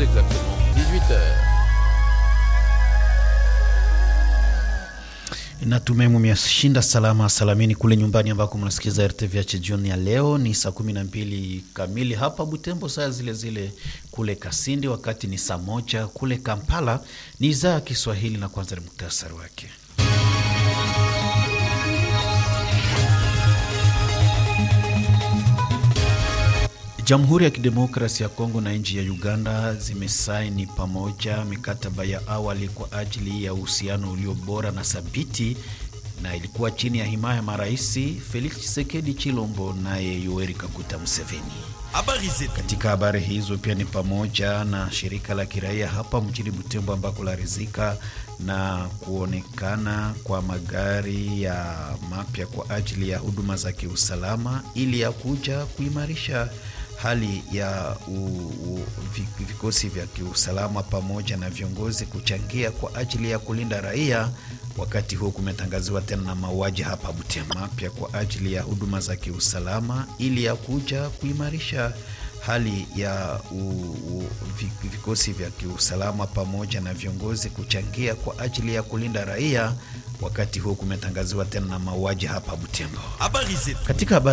exactement 18h. Natumai mumeshinda salama salamini kule nyumbani ambako mnasikiza RTVH jioni ya leo. Ni saa kumi na mbili kamili hapa Butembo, saa zile zile kule Kasindi, wakati ni saa moja kule Kampala. Ni idhaa ya Kiswahili na kwanza ni muktasari wake. Jamhuri ya Kidemokrasi ya Kongo na nchi ya Uganda zimesaini pamoja mikataba ya awali kwa ajili ya uhusiano ulio bora na thabiti, na ilikuwa chini ya himaya ya marais Felix Tshisekedi Chilombo naye Yoweri Kaguta Museveni. Katika habari hizo pia ni pamoja na shirika la kiraia hapa mjini Butembo ambako larizika na kuonekana kwa magari ya mapya kwa ajili ya huduma za kiusalama ili ya kuja kuimarisha hali ya u, u, vikosi vya kiusalama pamoja na viongozi kuchangia kwa ajili ya kulinda raia. Wakati huo kumetangaziwa tena na mauaji hapa Butembo mapya kwa ajili ya huduma za kiusalama ili ya kuja kuimarisha hali ya u, u, vikosi vya kiusalama pamoja na viongozi kuchangia kwa ajili ya kulinda raia. Wakati huo kumetangaziwa tena na mauaji hapa Butembo. Katika habari